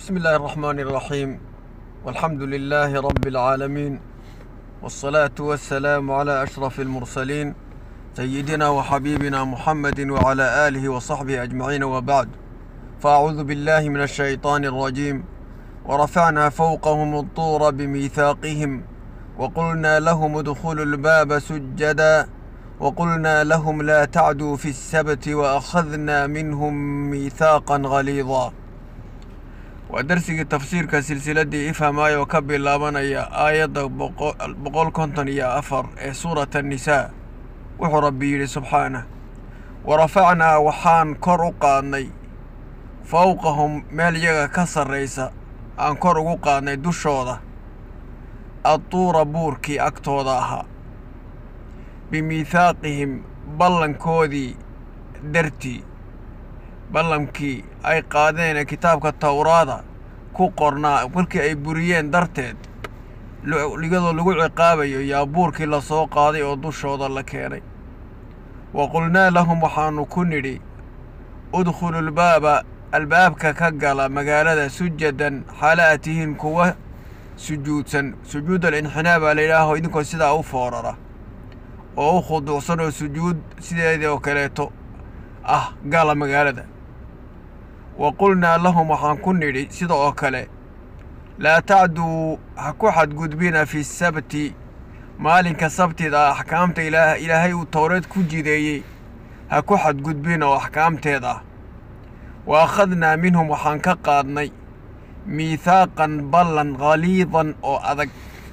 بسم الله الرحمن الرحيم والحمد لله رب العالمين والصلاة والسلام على أشرف المرسلين سيدنا وحبيبنا محمد وعلى آله وصحبه أجمعين وبعد فأعوذ بالله من الشيطان الرجيم ورفعنا فوقهم الطور بميثاقهم وقلنا لهم ادخلوا الباب سجدا وقلنا لهم لا تعدوا في السبت وأخذنا منهم ميثاقا غليظا waa darsigii tafsiirka silsiladdii ifhamaayo ka bilaabanaya aayadda boqol konton iyo afar ee suurat annisaa wuxuu rabbi yidhi subxaanah wa rafacnaa waxaan kor u qaadnay fowqahum meel iyaga ka sarraysa aan kor ugu qaadnay dushooda adtuura buurkii agtooda ahaa bimiithaaqihim ballankoodii dartii ballankii ay qaadeen ee kitaabka towraada ku qornaa markii ay buriyeen darteed iyadoo lagu ciqaabayo yaa buurkii la soo qaaday oo dushooda la keenay wa qulnaa lahum waxaannu ku nidhi udkhulu lbaaba albaabka ka gala magaalada sujadan xaala aad tihiin kuwa sujuudsan sujuud alinxinaa baa la yidhaaho idinkoo sidaa u foorara oo u khuduucsan oo sujuud sideedii oo kaleeto ah gala magaalada wa qulnaa lahum waxaan ku nidhi sida oo kale laa tacduu ha ku xadgudbina fi sabti maalinka sabtida axkaamta ilaa ilaahay uu towreed ku jideeyey ha ku xadgudbina oo axkaamteed ah wa akhadnaa minhum waxaan ka qaadnay miithaaqan ballan khaliidan oo adag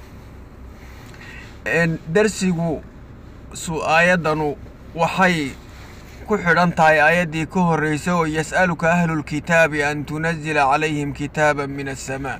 darsigu su aayaddanu waxay ku xidhan tahay aayaddii ka horraysay oo yas'aluka ahlulkitaabi an tunazila calayhim kitaaban min assamaa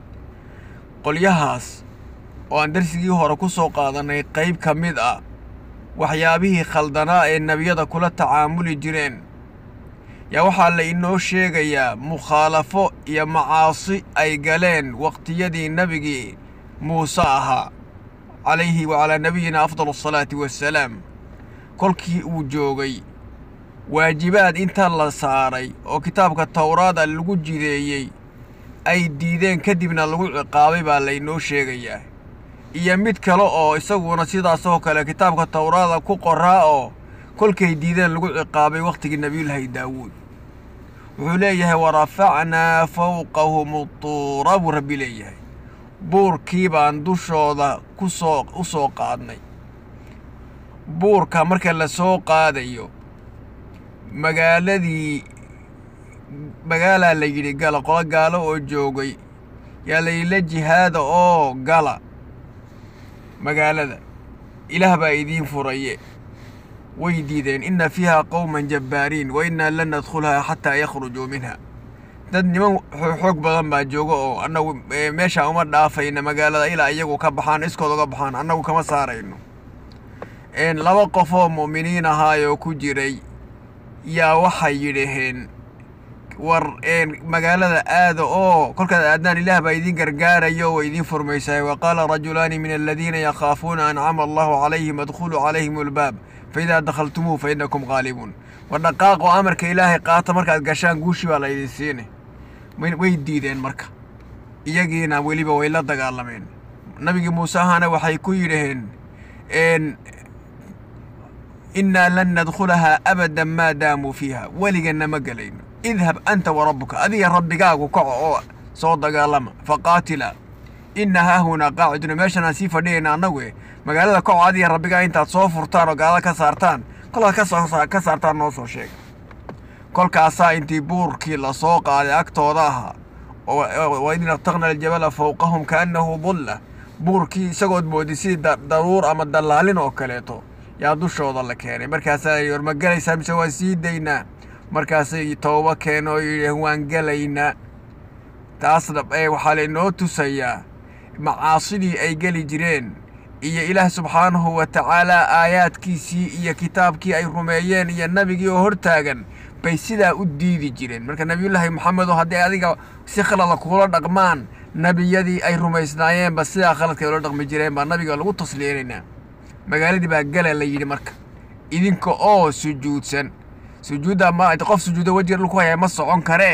qolyahaas oo aan darsigii hore ku soo qaadannay qayb ka mid ah waxyaabihii khaldanaa ee nebiyada kula tacaamuli jireen yaa waxaa la inoo sheegayaa mukhaalafo iyo macaasi ay galeen waqtiyadii nebigii muuse ahaa calayhi wa calaa nabiyina afdal asalaati wassalaam kolkii uu joogay waajibaad inta la saaray oo kitaabka towraada lagu jideeyey ay diideen kadibna lagu ciqaabay baa laynoo sheegayaa iyo mid kale oo isaguna sidaasoo kale kitaabka towraada ku qoraa oo kolkay diideen lagu ciqaabay wakhtigii nebiyullaahi daawuud wuxuu leeyahay wa rafacnaa fowqahum utuura buu rabbi leeyahay buurkii baan dushooda ku soo u soo qaadnay buurka marka la soo qaadayo magaaladii magaalaa la yidhi gala qolo gaalo oo joogay yaa layidhi la jihaada oo gala magaalada ilaah baa idiin furaye way diideen inna fiiha qowman jabbaariin wa innaa lan nadkhulahaa xataa yakhrujuu minha dad niman xoog badan baa jooga oo annagu meeshaa uma dhaafayna magaalada ilaa iyagu ka baxaan iskood uga baxaan annagu kama saarayno laba qof oo mu'miniin ahaayoo ku jiray yaa waxay yidhaheen war magaalada aada oo kolkaad aadnaan ilaah baa idiin gargaarayo oo idiin furmaysahay wa qaala rajulaani min aladiina yakhaafuuna ancama allahu calayhim adkhuluu calayhim albaab faidaa dakhaltumuuhu fa innakum qaalibuun war dhaqaaqoo amarka ilaahay qaata markaad gashaan guushii baa laydin siine way diideen marka iyagiina weliba way la dagaalameen nabigii muuse ahaana waxay ku yidhaheen innaa lan nadkhulahaa abadan maa daamuu fiiha weliganna ma gelayno idhab anta wa rabbuka adiga rabbigaagu kaco oo soo dagaalama faqaatila inna haahunaa qaaciduna meeshanaan sii fadhiyayna annagu e magaalada kaco adiga rabbigaa intaad soo furtaan oo gaalada ka saartaan kolkaad kasoo ka saartaan noo soo sheega kolkaasaa intii buurkii la soo qaaday agtooda ahaa wa id naqtaqna aljabala fowqahum kaannahu dulla buurkii isagood moodi sidii daruur ama dallaalin oo kaleeto yaa dushooda la keenay markaasaa yidhi war ma gelaysaa mise waan sii daynaa markaasay tooba keeno oo yidhaheen waan gelaynaa taasna waxaa laynoo tusayaa macaasidii ay geli jireen iyo ilaah subxaanahu wa tacaalaa aayaadkiisii iyo kitaabkii ay rumeeyeen iyo nebigii oo hortaagan bay sidaa u diidi jireen marka nebiyullaahi moxamedo haddii adiga si khalada kula dhaqmaan nebiyadii ay rumaysnaayeenba sidaa khaladkay ula dhaqmi jireen baa nabiga lagu tasliyeynaynaa magaaladii baa gala la yidhi marka idinka oo sujuudsan sujuudda ma qof sujuuda wejiga dhulku haya ma socon karee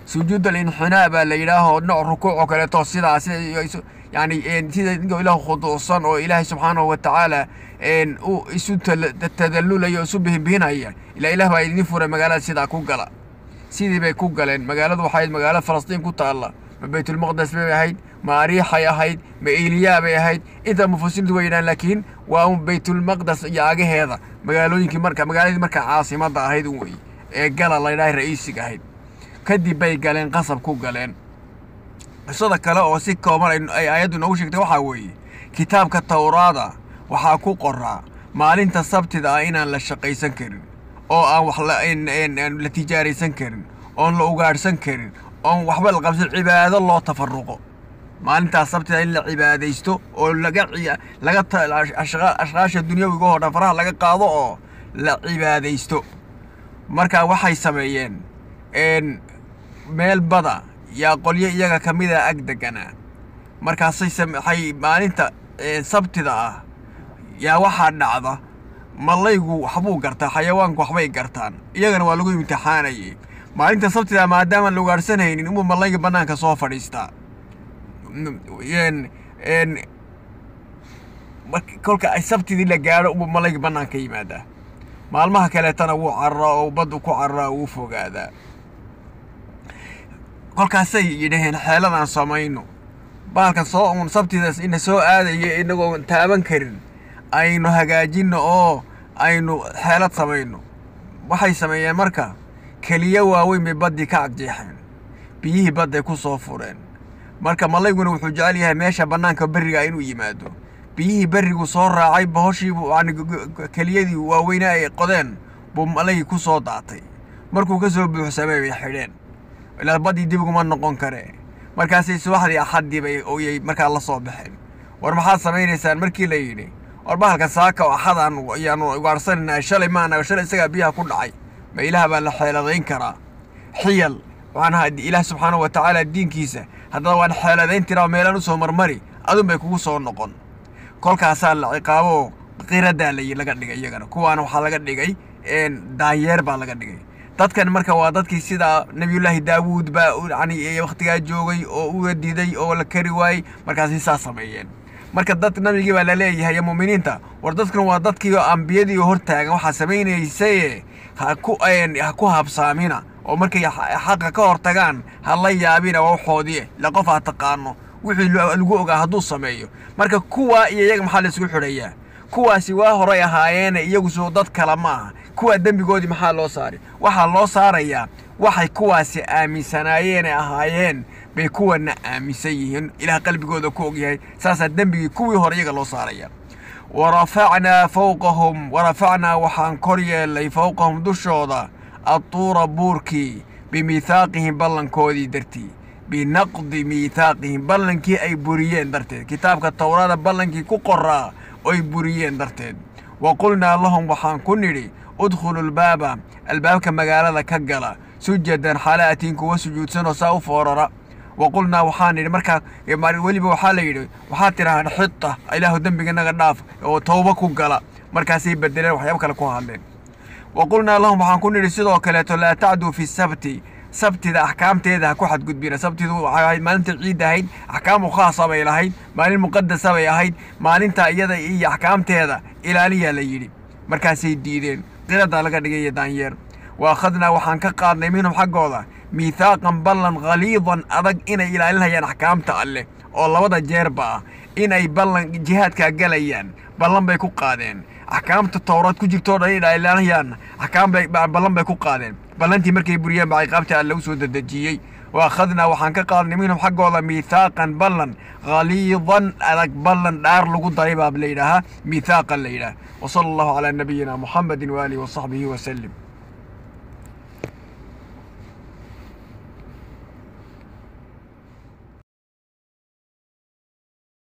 sujuud alinxinaa baa la yidhaahoo nooc rukuuc oo kaleeto sidaas yani sida inkoo ilaah khuduucsan oo ilaahay subxaanahu wa tacaala u isu tadallulaya oo isu bihinbihinaya ilaa ilaah baa idin furay magaalada sidaa ku gala sidii bay ku galeen magaaladu waxay ahayd magaalo falastiin ku taalla ma baytulmaqdes bay ahayd ma ariixay ahayd ma eliyaa bay ahayd inta mufasiriintu way yidhahan laakiin waa un baytulmaqdes iyo agaheeda magaalooyinkii marka magaaladii marka caasimadda ahayd un wey ee gala la ydhahay ra'iisiga ahayd kadib bay galeen qasab ku galeen qisada kale oo si kooban ay aayaddu noogu sheegtay waxaa weeye kitaabka tawraada waxaa ku qoraa maalinta sabtida ah inaan la shaqaysan karin oo aan wax la tijaaraysan karin oon la ugaadhsan karin oon waxba la qabsan cibaado loo tafaruqo maalintaas sabtida in la cibaadaysto oo laga laga ashqaasha dunyawiga oo dhan faraha laga qaado oo la cibaadaysto marka waxay sameeyeen meel bada yaa qolyo iyaga ka mida ag deganaa markaasay waxay maalinta sabtida ah yaa waxaa dhacda mallaygu waxbuu gartaa xayawaanku waxbay gartaan iyagana waa lagu imtixaanayay maalinta sabtida maadaama la ugaadhsanaynin umuu mallayga bannaanka soo fadhiistaa kolka ay sabtidii la gaadho umuu mallayga bannaanka yimaadaa maalmaha kaleetana wuu cararaa oo baddu ku cararaa wuu fogaadaa kolkaasay yidhaheen xeeladaan samayno baalkan soo uun sabtidaas ina soo aadaya inagoon taaban karin aynu hagaajinno oo aynu xeelad samayno waxay sameeyeen marka keliyo waaweyn bay baddii ka agjeexeen biyihii badday ku soo fureen marka malayguna wuxuu jecel yahay meesha bannaanka berriga inuu yimaado biyihii berrigu soo raacay bahoshiibu yani keliyadii waaweyne ay qodeen buu malaygii ku soo daatay markuu ka soo buuxsamay bay xidheen ilaa baddii dib uguma noqon kare markaasay subaxdii axaddii bay oyay markaa la soo baxeen war maxaad samaynaysaan markii la yidhi war bahalka saaka oo axadaan ayaanu ugaarhsanaynaa shalay maana shalay isagaa biyaha ku dhacay ma ilaah baa la xeeladayn karaa xiyal waxaanaha ilaah subxaanahu wa tacaala diinkiisa haddana waan xeeladayn tiraa meelaan u soo marmari adun bay kugu soo noqon kolkaasaa la ciqaabo qiradaa la laga dhigay iyagana kuwaana waxaa laga dhigay daanyeer baa laga dhigay dadkan marka waa dadkii sida nebiyullaahi daawuud baa yani wakhtigaa joogay oo uga diiday oo la kari waayey markaasay saa sameeyeen marka dad nabigii baa laleeyahay muuminiinta war dadkan waa dadkii ambiyadii hortaagan waxaa samaynaysaye haku ha ku habsaamina oo markay xaqa ka hor tagaan ha la yaabina waa waxoodii la qof ha taqaano wixii lagu ogaa hadduu sameeyo marka kuwaa iyo iyaga maxaa laisugu xidhayaa kuwaasi waa horay ahaayeene iyagu soo dad kale ma aha kuwaa dembigoodii maxaa loo saari waxaa loo saarayaa waxay kuwaasi aaminsanaayeenee ahaayeen bay kuwana aaminsan yihiin ilaah qalbigooda ku ogyahay saasaa dembigii kuwii hore iyaga loo saaraya warafacnaa fowqahum warafacnaa waxaan kor yeellay fowqahum dushooda adtuura buurkii bimiithaaqihim ballankoodii dartii binaqdi miithaaqihim ballankii ay buriyeen darteed kitaabka towrada ballankii ku qoraa oy buriyeen darteed wa qulnaa lahum waxaan ku nidhi udkhulu lbaaba albaabka magaalada ka gala sujadan xalaatiin kuwa sujuudsanoo saa u foorara wa qulnaa waxaan nidhi markaa weliba waxaa la yidhi waxaad tidhahaan xita ilaahu dembiganaga dhaaf oo towba ku gala markaasay bedeleen waxyaaba kale ku hadleen wa qulnaa lahum waxaan ku nidhi sidoo kaleeto laa tacduu fi sabti sabtida axkaamteeda ha ku xadgudbina sabtidu waxay ahayd maalinta ciid ahayd axkaamu khaasa bay lahayd maalin muqadasa bay ahayd maalinta iyada iyo axkaamteeda ilaaliyaa la yidhi markaasay diideen qiradaa laga dhigaya daanyeer wa akhadnaa waxaan ka qaadnay minhum xaggooda miithaaqan ballan khaliidan adag inay ilaalinayaan axkaamta alleh oo labada jeerba ah inay ballan jihaadkaa galayaan ballan bay ku qaadeen axkaamta towraad ku jirtoo dhan inay ilaalinayaan axkaam bay ballan bay ku qaadeen ballantii markay buriyeen baa ciqaabta alle u soo dedejiyey wa akhadnaa waxaan ka qaadnay minhum xaggooda miithaaqan ballan khaliidan adag ballan dhaar lagu daray baa la yidhaahaa miithaaqan la yidhaah wa sala allahu calaa nabiyina muxamedin waaalihi wa saxbihi wasalim